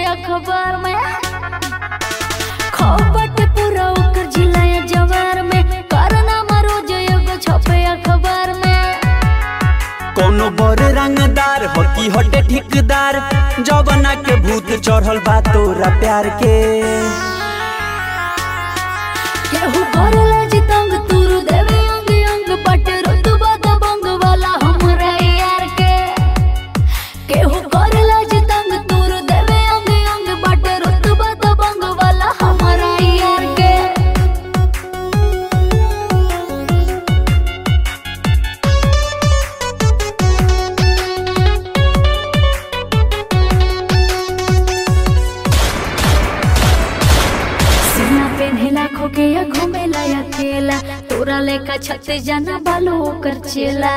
अखबार में खबट पूरा ओकर जिला या जवार में कारनामा रोज एगो छपे अखबार में कोनो बड़ रंगदार हकी हटे ठिकदार जवना के भूत चढ़ल बा तोरा प्यार के केहू करेला जितंग तुरु देवे अंग अंग पटे रुतबा दबंग वाला हमरा यार के केहू करेला जितंग तुरु देवे अंग अंग पटे रुतबा दबंग वाला हमरा यार के सीना पेन्हेला खोके या घूमेला अकेला तोरा लेका छते जाना बालो ओकर चेला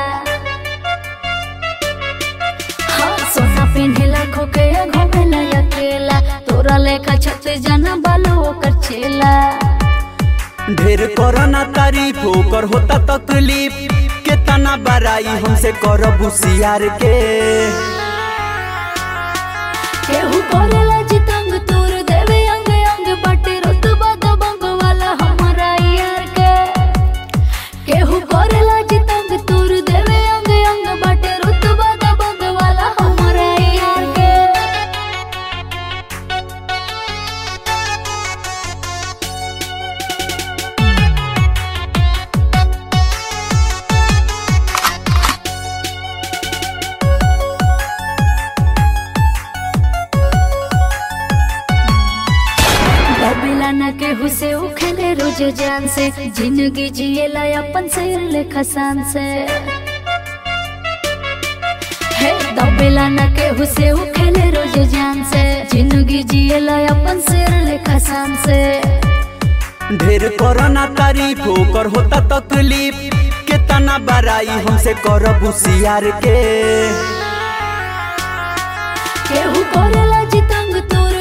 हाँ सोना पेन्हेला खोके या घूमेला अकेला तोरा लेका छते जाना बालो ओकर चेला ढेर करना तारीफ ओकर होता तकलीफ केतना बड़ाई हमसे करब होशियार के केहू करेला जितंग तोर देवे अंग अंग बटे रुतबा दबंग वाला हमारा यार के केहू करेला जितंग तोर देवे अंग अंग बटे रुतबा दबंग वाला हमारा यार के दबेला न केहू से उ खेले रोज जान से जिंदगी जिएला अपन शेर लेखा शान से हे दबेला न केहू से उ खेले रोज जान से जिंदगी जिएला अपन शेर लेखा शान से ढेर करना तारीफ ओकर होता तकलीफ केतना बड़ाई हमसे करब होशियार के केहू करेला जितंग तोर